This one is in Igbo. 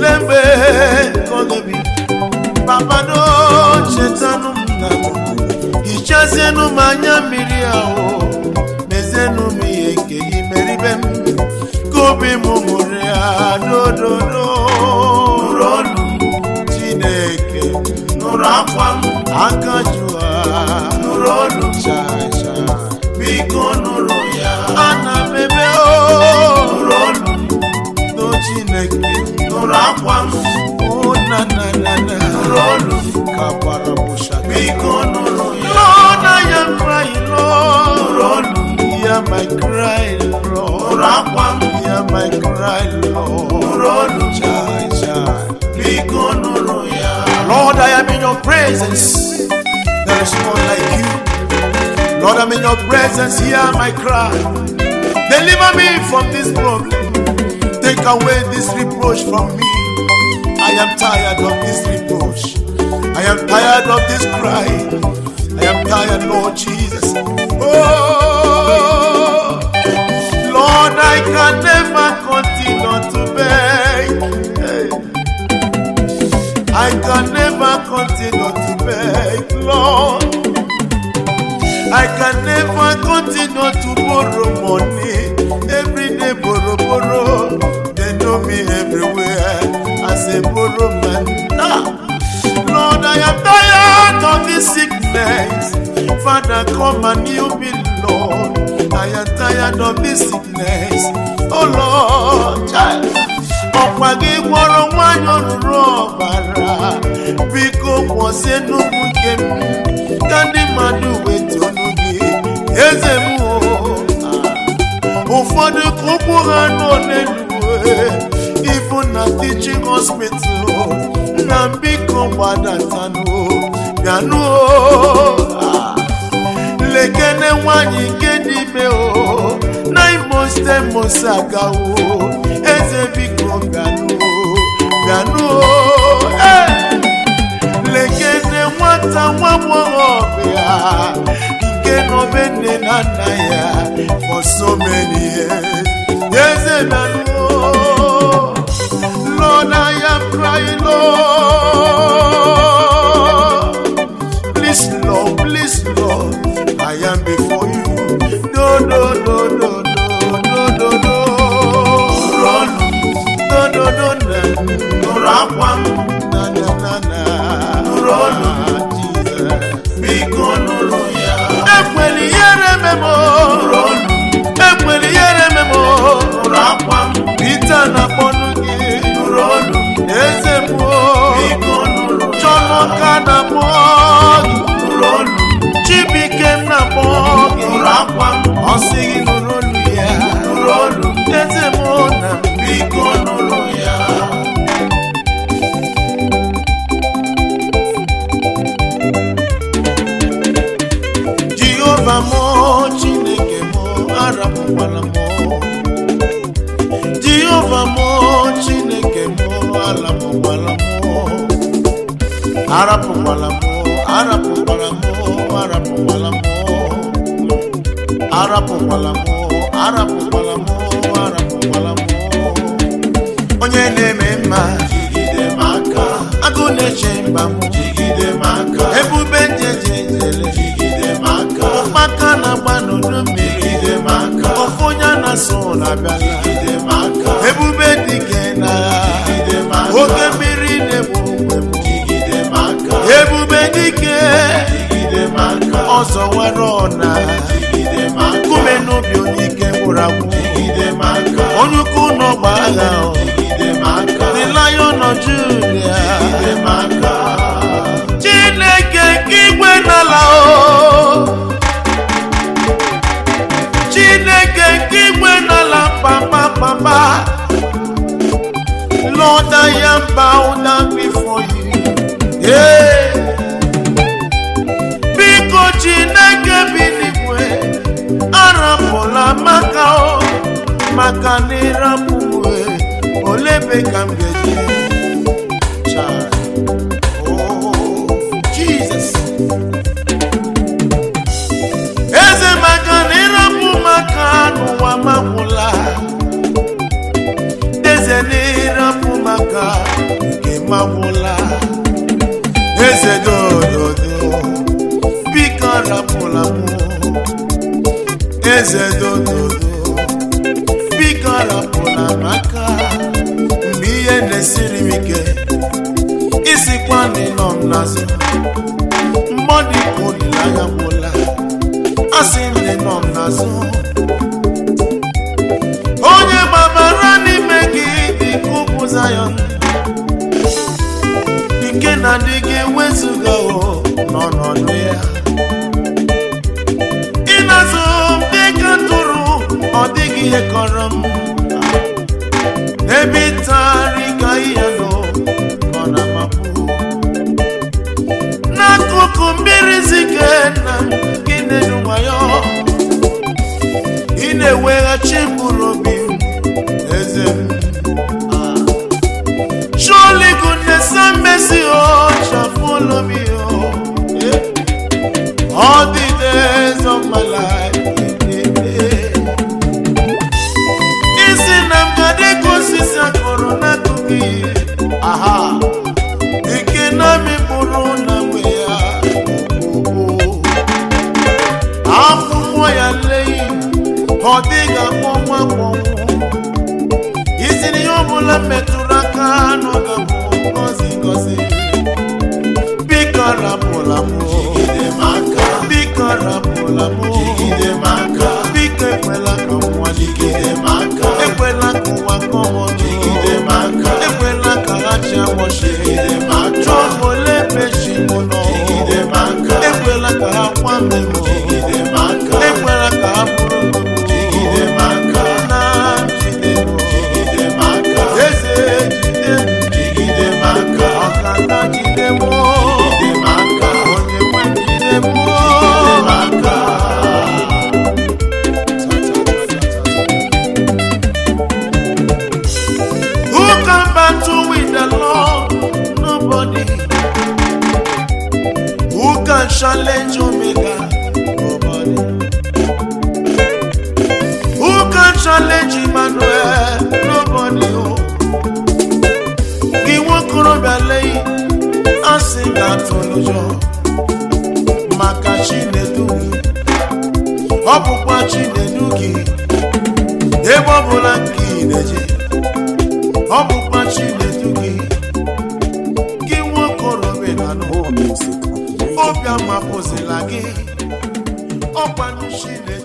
ole mgbe kọlebi papado chetanụ m na hichazienụ m anya mmiri ahụ mezienụ m ihe nke gị meribe m ka obi m mụrụ ya dododo nụrụ olu m chineke nụrụ akwa m aka jụa nụrụ olu m chai chai biko nụrụ ya ana m ebe o nụrụ olu m no chineke nụrụ akwa m o na na na na nụrụ olu m ka gbara bụsha biko nụrụ ya Lord I am crying Lord nụrụ olu m hear my cry Lord nụrụ akwa m hear my cry Lord nụrụ olu m chai chai biko nụrụ ya Lord I am in your presence there is none like you Lord I'm in your presence hear my cry deliver me from this problem Take away this reproach from me. I am tired of this reproach. I am tired of this cry. I am tired, Lord Jesus. Oh, Lord, I can never continue to beg. Hey. I can never continue to beg, Lord. I can never continue to borrow money. Every day, borrow, borrow. They know me everywhere as a borrow man. Ah. Lord, I am tired of this sickness. Father, come and heal me, Lord. I am tired of this sickness. Oh Lord, child. ọkwa gị gwọrọ nwanyị ọrụrụ ọbara biko kwụsị n'ugwu nke m ka ndị mmadụ wetonu gị eze m o ụfọdụ ka ụkwụ ha nọ n'elu ibu na teaching hospital na biko gbadatanụ bịanụ lekene nwanyị nke n'ime o na imo stemos agawo eze biko bịanụ bịanụ ee lekene nwata nwa agbọghọbịa nke nọbe nne na nna ya for so many years eze bịanụ Lord, I am crying, Lord. Please, Lord, please, Lord, I am before you. No, no, no, no, no, no, no, no. Run, no, no, no, no, no, Rakwam, na, na, na, na. Run, Jesus, biko nụrụ ya. Ekweli ihere memo. Run, ekweli ihere memo. Rakwam, Peter na-akpọnụ gị. Run, eze mmụọ. Biko nụrụ ya. Chọmọka na-akpọ gị. Run, Chibike na-akpọ gị. Rakwam, ọ sị gị nụrụ olu ya. Run, eze mmụọ na biko nụrụ ya. jehova mụ chineke mụ arapụkwala mụ jehova mụ chineke mụ arapụkwala mụ arapụkwala mụ arapụkwala mụ arapụkwala mụ arapụkwala mụ arapụkwala mụ arapụkwala mụ onye na-eme mma jigide m aka agụ na-eche mba m jigide m aka ebube njejejele jigide m aka ụkpaka na-agba n'udu mmiri jigide m aka ofu onye na-asụ na-abịala jigide m aka ebube dike na jigide m aka oke mmiri na-egbu ogbe m jigide m aka ebube dike jigide m aka ọzọ nwere ọna jigide m aka kume n'obi onye ike gwụrụ agwụ jigide m aka onye ukwu n'ọgba agha ọ the lion of Judah. Chineke nke igwe n'ala o Chineke nke igwe n'ala papa papa Lord I am bowed down before you yeah. Biko Chineke bi n'igwe arapụla maka o maka na ịrapụwe olebe ka m ga-eji Chai. Oh, Jesus. eze maka na ịrapụ maka n'ụwa magwụla eze na ịrapụ maka magwụla eze dododo biko rapụla mụ eze dododo biko rapụla m aka mgbe ihe na-esiri m ike isikwa na ịnọ m n'azụ mgbe ọ dị ka olileanya gwụla asị m na ịnọ m n'azụ onye gbabara n'ime gị dị ka ugwu Zayọn nke na-adịghị ewezuga o n'ọnọdụ ya ịnazụ m dịka tụrụ ọ dịghị ihe kọrọ m ebe ịtagharị ka ihe nọ nọ na mapụ n'akụkụ mmiri zike na gị na-edu nwayọ ị na-eweghachi mkpụrụ obi m eze m Surely goodness and mercy, oh, shall follow me, oh, yeah. all the days of my life. Isi na mgade osisi akọrọ n'akụkụ ihe, aha, ike na mịkpụrụ na mgbe ya, oh, akwụkwọ ya leghị, ọ dịghị akpọnwụ akpọnwụ. isi na ihe ọbụla metụrụ aka n'oge bụ ngozi ngozi biko rapụla m Jigide m aka. biko rapụla m Jigide m aka. biko ekwela ka nwa Jigide m aka. ekwela ka ụwa kọmọ Jigide m aka. ekwela ka ha chi awọchi Jigide m aka. chọọ ole mechi m nọ Jigide m aka. ekwela ka ha kwame m Jigide m aka. ekwela ka ha bụrụ m Jigide m aka. na jide m Jigide m aka. eze jide m Jigide m aka. ọkada jide m Jigide m aka. onye nwe jide m Jigide m aka. Who can battle with the Lord? Nobody. Who can challenge Omega? Nobody. Who can challenge Emmanuel? Nobody. Oh. Iwọ korobịa lẹ́yìn, a sị ga-atụ n'ụjọ maka Chinedu gị. Ọ bụkwa Chinedu gị, ebe ọ bụla nke ị na-eje. ọ bụkwa chinedu gị gị nwokorobịa na nụ More music at obi amapụzila gị ọkwanụ chinedu